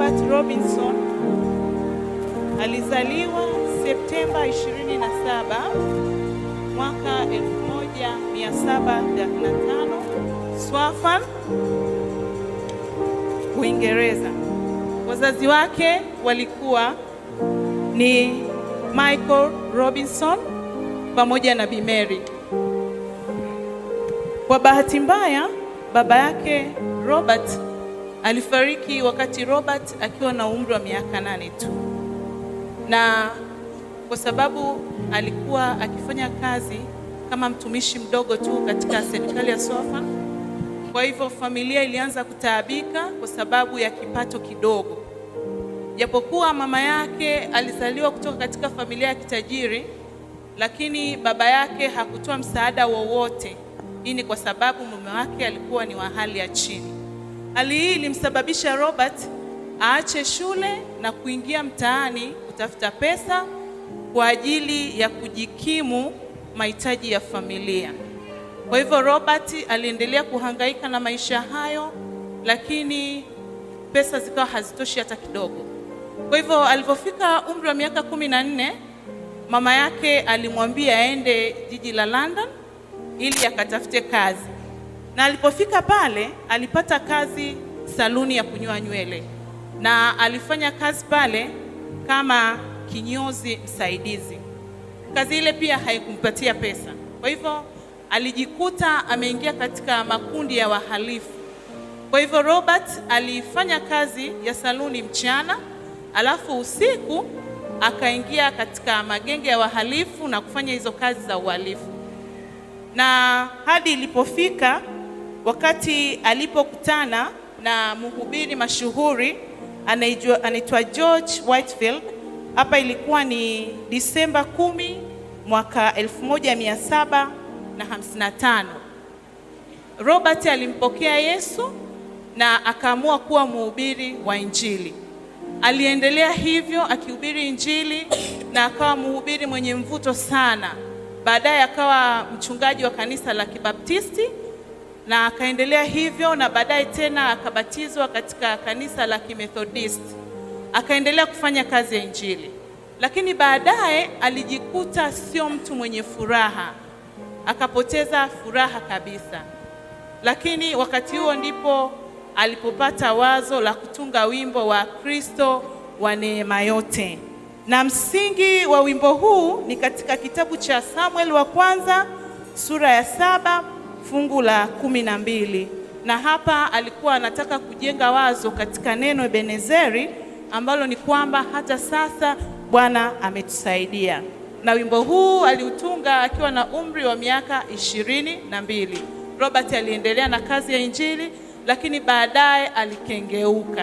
Robert Robinson alizaliwa Septemba 27 mwaka 1735 Swaffham, Uingereza. Wazazi wake walikuwa ni Michael Robinson pamoja na Bi Mary. Kwa bahati mbaya, baba yake Robert alifariki wakati Robert akiwa na umri wa miaka nane tu, na kwa sababu alikuwa akifanya kazi kama mtumishi mdogo tu katika serikali ya Swaffham, kwa hivyo familia ilianza kutaabika kwa sababu ya kipato kidogo. Japokuwa mama yake alizaliwa kutoka katika familia ya kitajiri, lakini baba yake hakutoa msaada wowote. Hii ni kwa sababu mume wake alikuwa ni wa hali ya chini. Hali hii ilimsababisha Robert aache shule na kuingia mtaani kutafuta pesa kwa ajili ya kujikimu mahitaji ya familia. Kwa hivyo Robert aliendelea kuhangaika na maisha hayo, lakini pesa zikawa hazitoshi hata kidogo. Kwa hivyo alipofika umri wa miaka kumi na nne mama yake alimwambia aende jiji la London ili akatafute kazi, na alipofika pale alipata kazi saluni ya kunyoa nywele, na alifanya kazi pale kama kinyozi msaidizi. Kazi ile pia haikumpatia pesa, kwa hivyo alijikuta ameingia katika makundi ya wahalifu. Kwa hivyo Robert alifanya kazi ya saluni mchana, alafu usiku akaingia katika magenge ya wahalifu na kufanya hizo kazi za uhalifu, na hadi ilipofika wakati alipokutana na mhubiri mashuhuri anaijua- anaitwa George Whitefield. Hapa ilikuwa ni Disemba kumi mwaka 1755. Robert alimpokea Yesu na akaamua kuwa mhubiri wa Injili. Aliendelea hivyo akihubiri Injili na akawa mhubiri mwenye mvuto sana. Baadaye akawa mchungaji wa kanisa la Kibaptisti na akaendelea hivyo, na baadaye tena akabatizwa katika kanisa la Kimethodisti. Akaendelea kufanya kazi ya Injili, lakini baadaye alijikuta sio mtu mwenye furaha, akapoteza furaha kabisa. Lakini wakati huo ndipo alipopata wazo la kutunga wimbo wa Kristo wa neema yote, na msingi wa wimbo huu ni katika kitabu cha Samuel wa kwanza sura ya saba fungu la kumi na mbili na hapa alikuwa anataka kujenga wazo katika neno Ebenezeri ambalo ni kwamba hata sasa Bwana ametusaidia. Na wimbo huu aliutunga akiwa na umri wa miaka ishirini na mbili. Robert aliendelea na kazi ya Injili, lakini baadaye alikengeuka,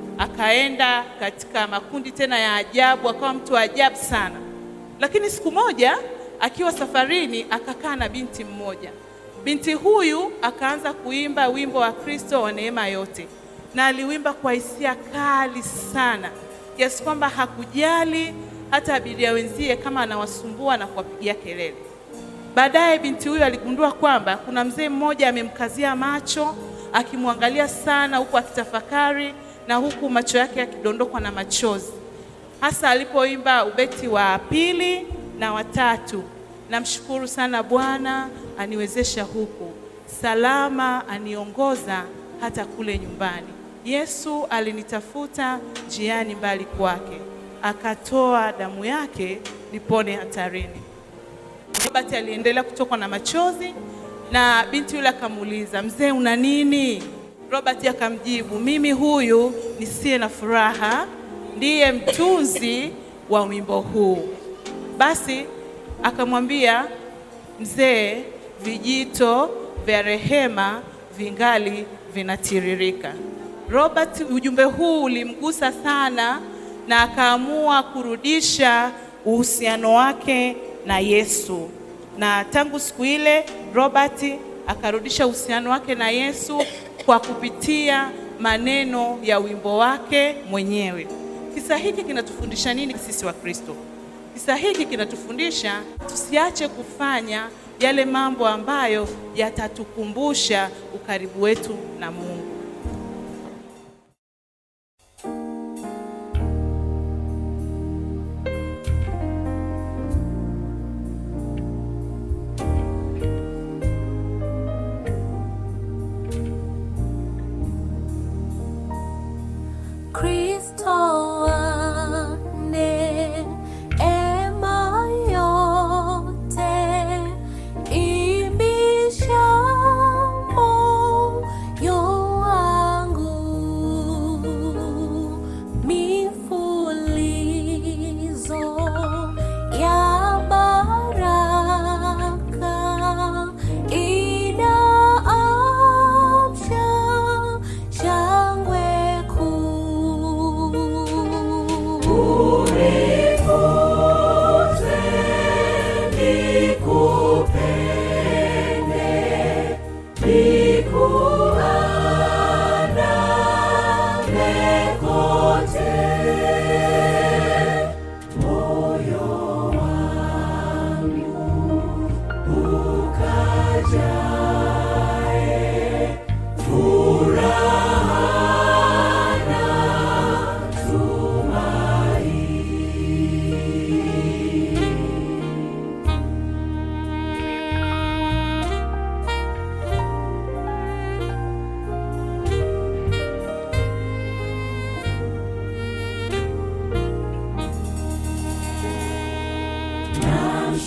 akaenda katika makundi tena ya ajabu, akawa mtu wa ajabu sana. Lakini siku moja akiwa safarini akakaa na binti mmoja. Binti huyu akaanza kuimba wimbo wa Kristo wa neema yote, na aliwimba kwa hisia kali sana kiasi kwamba hakujali hata abiria wenzie kama anawasumbua na kuwapigia kelele. Baadaye binti huyu aligundua kwamba kuna mzee mmoja amemkazia macho akimwangalia sana, huku akitafakari na huku macho yake yakidondokwa na machozi, hasa alipoimba ubeti wa pili na watatu. Namshukuru sana Bwana aniwezesha huku salama, aniongoza hata kule nyumbani. Yesu alinitafuta njiani mbali kwake, akatoa damu yake nipone hatarini. Robert aliendelea kutokwa na machozi na binti yule akamuuliza, mzee, una nini? Robert akamjibu, mimi huyu nisiye na furaha ndiye mtunzi wa wimbo huu. Basi akamwambia mzee, vijito vya rehema vingali vinatiririka. Robert, ujumbe huu ulimgusa sana na akaamua kurudisha uhusiano wake na Yesu, na tangu siku ile Robert akarudisha uhusiano wake na Yesu kwa kupitia maneno ya wimbo wake mwenyewe. Kisa hiki kinatufundisha nini sisi wa Kristo? Kisa hiki kinatufundisha tusiache kufanya yale mambo ambayo yatatukumbusha ukaribu wetu na Mungu.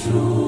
true.